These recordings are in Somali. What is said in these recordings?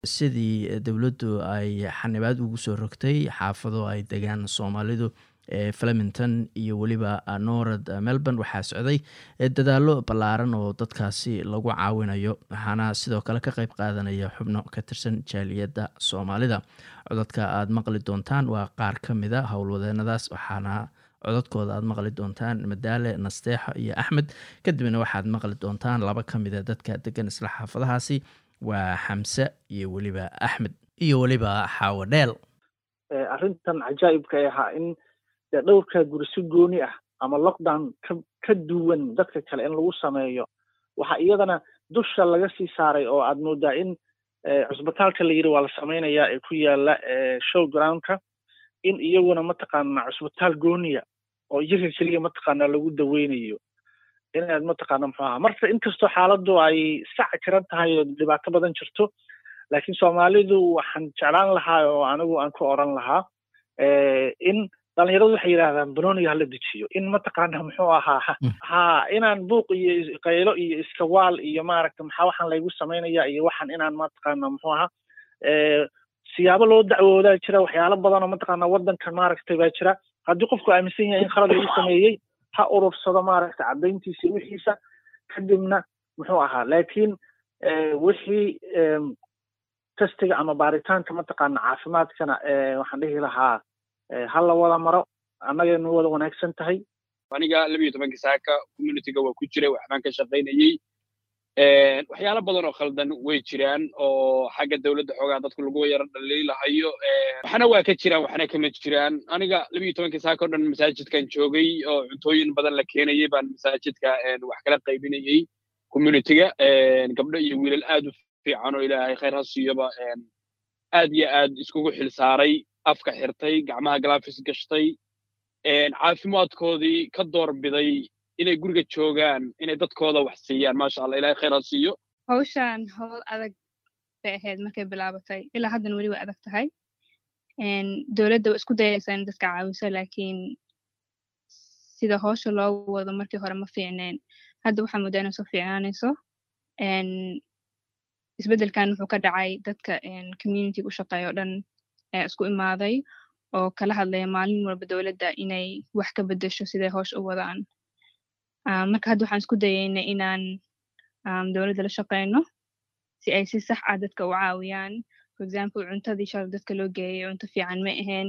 sidii dowladdu ay xanibaad ugu soo rogtay xaafado ay degaan soomaalidu ee flemington iyo weliba norad melbourne waxaa socday dadaalo ballaaran oo dadkaasi lagu caawinayo waxaana sidoo kale ka qeyb qaadanaya xubno ka tirsan jaaliyadda soomaalida codadka aada maqli doontaan waa qaar ka mida howlwadeenadaas waxaana codadkooda aada maqli doontaan madaale nasteexo iyo axmed kadibna waxaad maqli doontaan laba ka mida dadka degan isla xaafadahaasi waa xamse iyo weliba axmed iyo weliba xaawo dheel arrintan cajaa'ibka ay ahaa in dee dhowrka guri si gooni ah ama lockdown ka ka duwan dadka kale in lagu sameeyo waxaa iyadana dusha laga sii saaray oo aad moodaa in cusbitaalka la yidhi waa la samaynayaa ee ku yaala show groundka in iyaguna mataqaana cusbitaal gooniya oo iyaga keliya mataqaana lagu daweynayo inaad mataqaana muxuu aha marka inkastoo xaaladdu ay sac jiran tahay oo dhibaato badan jirto laakiin soomaalidu waxaan jeclaan lahaa oo anigu aan ku oran lahaa in dhalinyaradu waxay yidhahdaan banoniga hala dejiyo in mataqaana muxuu ahaa ha inaan buuq iyo qaylo iyo iskawaal iyo maaragta maxaa waxaan laygu samaynaya iyo waxaan inaan mataqaana muxuu ahaa siyaabo loo dacwoodaa jira waxyaalo badan oo mataqaana waddankan maaragtay baa jira haddii qofku aaminsan yahay in khalad lagu sameeyey ha urursado maaragta caddayntiisa wixiisa kadibna muxuu ahaa laakiin wixii testiga ama baaritaanka mataqaana caafimaadkana waxaan dhihi lahaa ha la wada maro annagaynu wada wanaagsan tahay aniga labiyo tobanka saaka communityga waa ku jiray waxbaan ka shaqaynayey waxyaalo badan oo khaldan way jiraan oo xagga dowladda xoogaa dadku lagu yaro dhaliilahayo waxna waa ka jiraan waxna kama jiraan aniga labiyo tobankii saaka o dhan masaajidkan joogay oo cuntooyin badan la keenayay baan masaajidka wax kala qaybinayey communityga gabdho iyo wiilal aad u fiican oo ilaahay khayr ha siiyoba aad iyo aad iskugu xil saaray afka xirtay gacmaha galafis gashtay caafimaadkoodii ka doorbiday inay guriga joogaan inay dadkooda wax siiyaan maasha allah ilahay khayr ha siiyo hawshan howl adag bay ahayd markay bilaabatay ilaa haddan weli way adag tahay dowladda waa isku dayaysaa in dadka caawiso laakiin sida howsha loo wado markii hore ma fiicneen hadda waxaa moodaa inay soo fiicnaanayso isbeddelkan wuxuu ka dhacay dadka community u shaqeeya o dhan ee isku imaaday oo kala hadlaya maalin walba dowladda inay wax ka beddesho siday howsha u wadaan marka hadda waxaan isku dayaynay inaan dowladda la shaqeyno si ay si sax ah dadka u caawiyaan for example cuntadii shalay dadka loo geeyay cunto fiican ma ahayn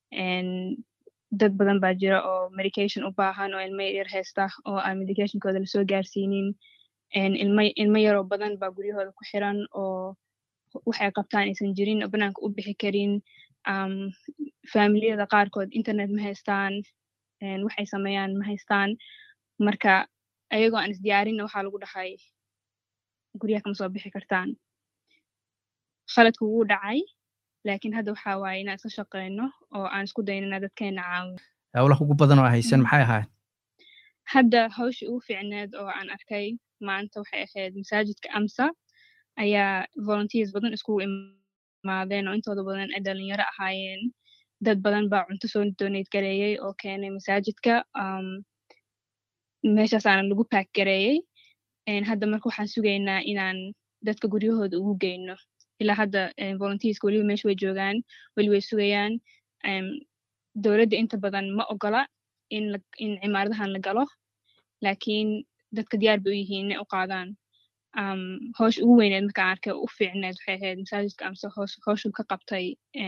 dad badan baa jira oo medication u baahan oo ilmo yar haysta oo aan medicationkooda lasoo gaarsiinin ilmo ilmo yaroo badan baa guryahooda ku xiran oo waxay qabtaan aysan jirin oo banaanka u bixi karin familiyada qaarkood internet ma haystaan waxay sameeyaan ma haystaan marka ayagoo aan isdiyaarinna waxaa lagu dhahay guryaha kama soo bixi kartaan khaladku wuu dhacay laakiin hadda waxaa waaye inaan iska shaqeyno oo aan isku dayno inaan dadkeena caawino howlaha ugu badan oo haysan maxay ahayd hadda hawshii ugu fiicneed oo aan arkay maanta waxay ahayd masaajidka amsa ayaa volunteers badan iskugu imaadeen oo intooda badan ay dhalinyaro ahaayeen dad badan baa cunto soo donate gareeyey oo keenay masaajidka meeshaasaana lagu pack gareeyey hadda marka waxaan sugaynaa inaan dadka guryahooda ugu geyno ilaa hadda volunteerska weliba meesha way joogaan weli way sugayaan dowladda inta badan ma ogola in in cimaaradahan la galo laakiin dadka diyaar bay u yihiin inay u qaadaan howsha ugu weyneed markaan arkay u fiicneed waxay ahayd masaajidka amse howshu ka qabtay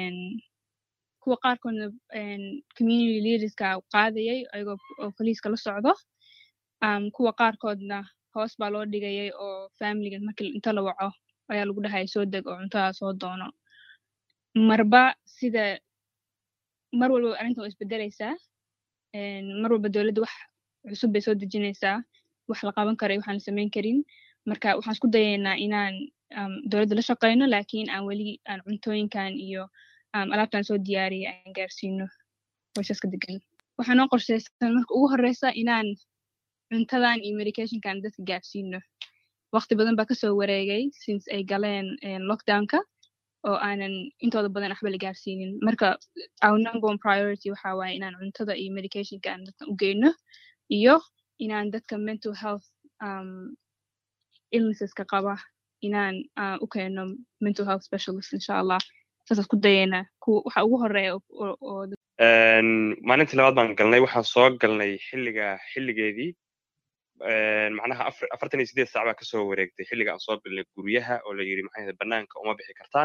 kuwa qaarkoodna community leaderska qaadayay ayagoo oo poliiska la socdo kuwa qaarkoodna hoos baa loo dhigayay oo familiga markii inta la waco ayaa lagu dhahaya soo deg oo cuntada soo doono marba sida mar walba arrintan waa isbedelaysaa mar walba dowladda wax cusub bay soo dejinaysaa wax la qaban karay waxaan la samayn karin marka waxaan isku dayaynaa inaan dowladda la shaqeyno laakiin aan weli aan cuntooyinkan iyo alaabtan soo diyaariya aan gaarsiino howshaas ka degan waxaa noo qorshaysan marka ugu horeysa inaan cuntadan iyo medicationkan dadka gaarsiino waqti badan baa kasoo wareegay since ay galeen lockdownka oo aanan intooda badan waxba la gaarsiinin marka our number one priority waxa waaye inaan cuntada iyo medicationka aan dadka u geyno iyo inaan dadka mental health um, illnesseska qaba inaan u keeno mental health specialist insha allah saasaan ku dayeynaa waxa ugu horeeya oo maalintii labaad baan galnay waxaan soo galnay xilliga xilligeedii macnaha afartan iyo sideed saac baa kasoo wareegtay xilliga aan soo galnay guryaha oo la yidhi maxay banaanka uma bixi kartaan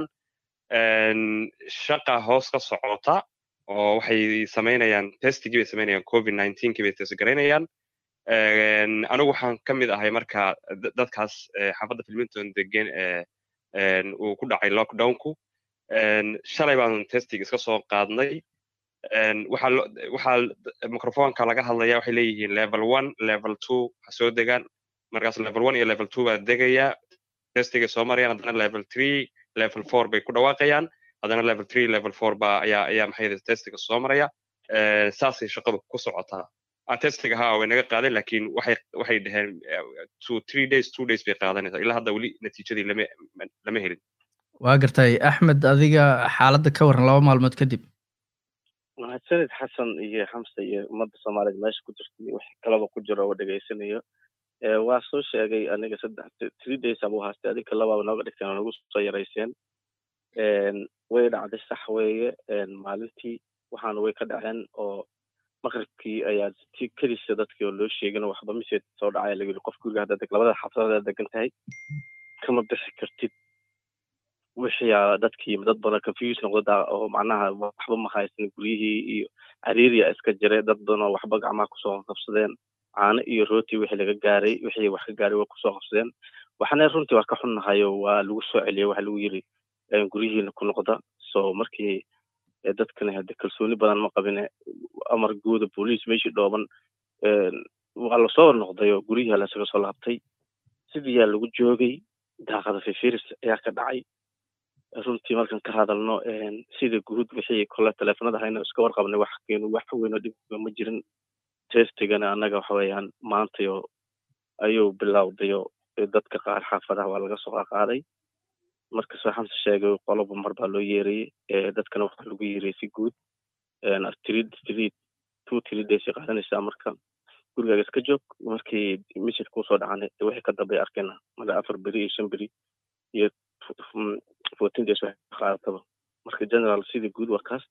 shaqa hoos ka socota oo waxay samaynayaan testigii bay samaynayaan covid nineteenkii bay testgaraynayaan anigu waxaan ka mid ahay marka dadkaas xaafadda filminton degan uu ku dhacay lockdownku shalay baan testig iska soo qaadnay waxaa microfonka laga hadlaya waxay leeyihiin level one level two ha soo degaan markaas level one iyo level two baa degaya testigay soo marayaan haddana level three level four bay ku dhawaaqayaan haddana level three level four ba ayaa ayaa maxay testiga soo maraya saasay shaqadu ku socotaa testiga haa way naga qaaden lakin waxay waxay dhaheen two three days two days bay qaadanaysaa ilaa hadda weli natiijadii lama lama helin waa gartay axmed adiga xaaladda ka waran laba maalmood kadib mahadsanid xasan iyo xamse iyo ummadda soomaaliyeed meesha ku jirtay wax kalaba ku jiro oo dhegaysanayo waa soo sheegay aniga saddex three days abuu haastay adinka labaaba nooga dhigteen oo nagu soo yarayseen way dhacday sax weeye maalintii waxaana way ka dhaceen oo maqribkii ayaa ti kelisa dadkii oo loo sheegin waxba miseed soo dhacaya lagu yiri qof guriga hadda deg labada xaafadada degan tahay kama bixi kartid wixiyaa dadkii dad badan confuse noqda oo macnaha waxba ma haysan guryihii iyo cariiriya iska jira dad badan oo waxba gacmaha kusoo qabsadeen caano iyo rooti wixii laga gaaray wixii wax ka gaaray way kusoo qabsadeen waxana runtii waa ka xunnahayo waa lagu soo celiyay waxa lagu yiri guryihiina ku noqda so markii dadkana hade kalsooni badan ma qabine amar guuda booliis meeshii dhooban waa lasoo noqday oo guryihi lasaga soo laabtay sidiiyaa lagu joogay daaqada fifiris ayaa ka dhacay runtii markaan ka hadalno sida guud wixii kole teleefonada hayna iska warqabnay wax keenu wax weynoo dhibba ma jirin testigana annaga waxa weeyaan maantayo ayuu bilowdayo dadka qaar xaafadaha waa laga soo qaaday marka soo xamse sheegay qoloba mar baa loo yeerayey dadkana waxaa lagu yeerayay si guud three three two three days qaadanaysaa marka gurigaaga iska joog markii message kusoo dhacana wixii ka dambay arkayna mala afar beri iyo shan beri iyo fourteen days waxay qaadataba marka general sidii guud waa kaas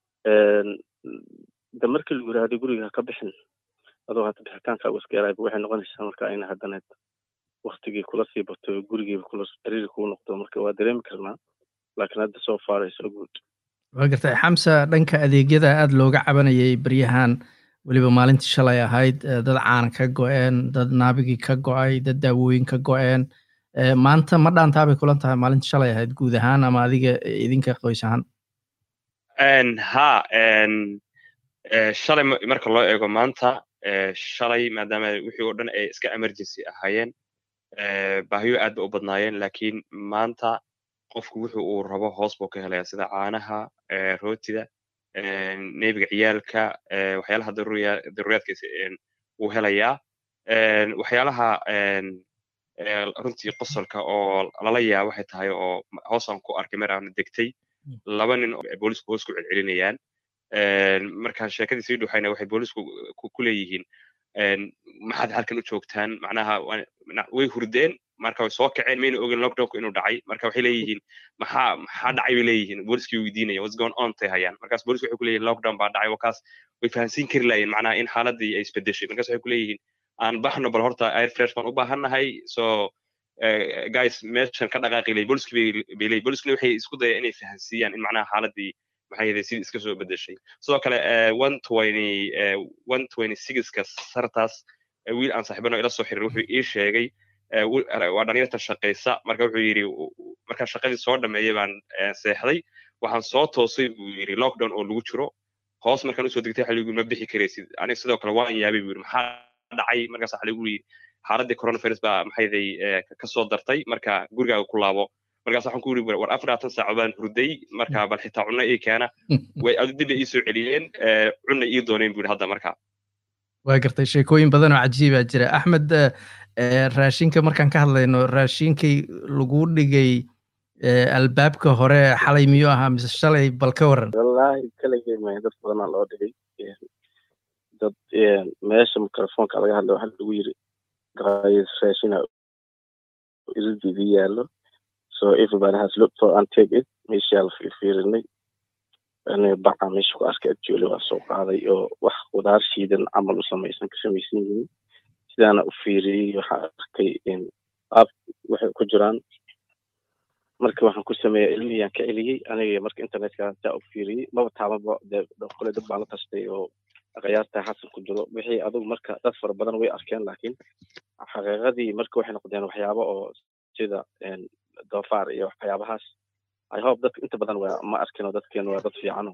de markii lagu yiraahdo guriga ha ka bixin adoo hata bixitaanka iska yarayba waxay noqonaysaa marka ina haddaneed waktigii kula sii bato gurigiiba kula xiriiri kuu noqdo marka waa dareemi karnaa laakiin hadda soo far is so good waa gartay xamsa dhanka adeegyada aada looga cabanayay beryahan weliba maalintii shalay ahayd dad caana ka go-een dad naabigii ka go-ay dad daawooyin ka go-een maanta ma dhaantaa bay kulan tahay maalintii shalay ahayd guud ahaan ama adiga idinka qoys ahaan ha shalay marka loo eego maanta shalay maadaama wixii oo dhan ay iska emergency ahaayeen baahiyo aad ba u badnaayeen lakiin maanta qofku wuxu uu rabo hoos buu ka helaya sida caanaha rootida nebiga ciyaalka waxyaalaha daruuriyaadka wuu helayaa waxyaalaha runtii qosolka oo lala yaa waxay tahay oo hoosaan ku arkay mar aan degtay laba nin boolisku hoos ku celcelinayaan marka sheekadii sii dhuxayna waxay boolisku ku leeyihiin maxaad halkan u joogtaan macnaha way hurdeen marka way soo kaceen mayna ogin lockdownku inuu dhacay marka waxay leeyihiin maxaa maxaa dhacay bay leeyihiin booliskii weydiinaya what's going on tay hayaan markaas boolisku waxay ku leeyihin lockdown baa dhacay wakaas way fahansiin kari laayeen macnaha in xaaladii ay isbedeshay markaas waxay ku leeyihiin aan baxno bal horta air fresh baan u baahannahay so guys meeshan ka dhaqaaqi lay booliski bay leeyihin booliskuna waxay isku daya inay fahansiiyaan in macnaha xaaladii maxay yahay sidii iska soo bedeshay sidoo kale one twenty one twenty sixka sartaas wiil aan saaxiibano ila soo xiriir wuxuu ii sheegay waa dhalinyarta shaqaysa marka wuxuu yidhi markaa shaqadii soo dhameeyay baan seexday waxaan soo toosay buu yidhi lockdown oo lagu jiro hoos markaan usoo degtay waxa lagu ma bixi karaysid aniga sidoo kale waan yaabay buu yidhi maxaa dhacay markaas waxa lagu yidhi xaaladii coronavirus baa maxayday kasoo dartay marka gurigaaga ku laabo markaas waxaan ku yidhi war afar labaatan saaco baan hurday marka bal xitaa cunno ii keena way dib ii soo celiyeen cunna ii dooneen buu yidhi hadda marka waa gartay sheekooyin badan oo cajiibaa jira axmed raashinka markaan ka hadlayno raashinkii lagu dhigay albaabka hore xalay miyuu ahaa mise shalay bal ka waran wallaahi kaligay maya dad badanaa loo dhigay dad meesha mikrofoonka laga hadlay waxaa lagu yiri raashina ildidi yaallo so everybody has looked for and take it meeshaa la fiirfiirinay baca meesha ku arkay actually waa soo qaaday oo wax qudaar shiidan camal u samaysan ka samaysan yihiin sidaana u fiiriyey waxaa arkay ab waxay ku jiraan marka waxaan ku sameeyey ilmihiyaan ka celiyey aniga marka internetka saa u fiiriyey maba taababa dee kole dad baan la tastay oo qiyaasta xasan ku jiro wixii adugu marka dad fara badan way arkeen laakiin xaqiiqadii marka waxay noqdeen waxyaabo oo sida doofaar iyo waxyaabahaas i hope dadka inta badan waa ma arkino dadkeenu waa dad fiicano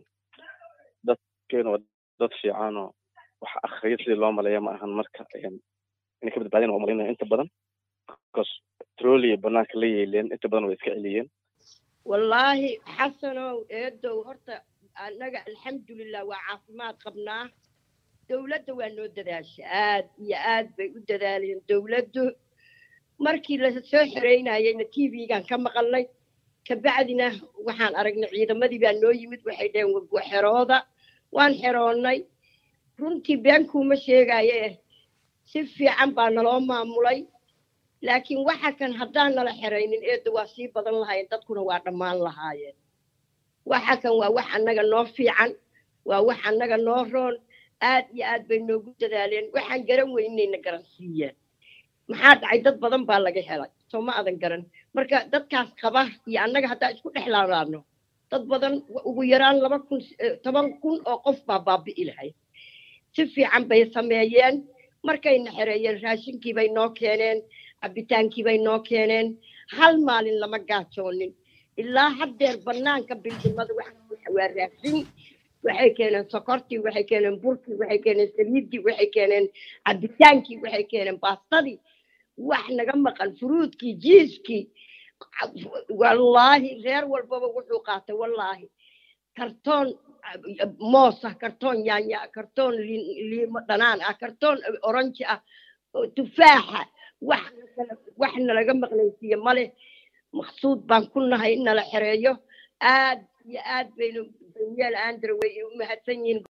dadkeenu waa dad fiicano wax akhriya sidii loo maleeya ma ahan marka inay ka badbaadin waa umalinaya inta badan because troliya banaanka la yeeleen inta badan way iska celiyeen wallaahi xasanow eedow horta annaga alxamdulilah waa caafimaad qabnaa dowladda waa noo dadaasha aad iyo aad bay u dadaaleen dowladdu markii la soo xereynayayna t v-gan ka maqalnay kabacdina waxaan aragnay ciidamadii baa noo yimid waxay dhaheen wa xerooda waan xeroonnay runtii beenkuuma sheegaye si fiican baa naloo maamulay laakiin waxa kan haddaan nala xeraynin eedda waa sii badan lahaayeen dadkuna waa dhammaan lahaayeen waxa kan waa wax annaga noo fiican waa wax annaga noo roon aad iyo aad bay noogu dadaaleen waxaan garan weynayna garansiiyeen maxaa dhacay dad badan baa laga helay soo ma adan garan marka dadkaas qaba iyo annaga haddaa isku dhex laalaano dad badan ugu yaraan laba kun toban kun oo qof baa baabi'i lahay si fiican bay sameeyeen markayna xereeyeen raashinkii bay noo keeneen cabitaankii bay noo keeneen hal maalin lama gaajoonin ilaa haddeer bannaanka bildimada waa raashin waxay keeneen sokortii waxay keeneen burkii waxay keeneen saliiddii waxay keeneen cabitaankii waxay keeneen baastadii wax naga maqan furuudkii jiiskii wallaahi reer walbaba wuxuu qaatay wallaahi kartoon moosa kartoon yaanya kartoon liimo dhanaan ah kartoon oranji ah tufaaxa wax wax nalaga maqlaysiiye male maqsuud baan ku nahay in nala xereeyo aad iyo aad baynu daniel andre way u mahadsan yihiin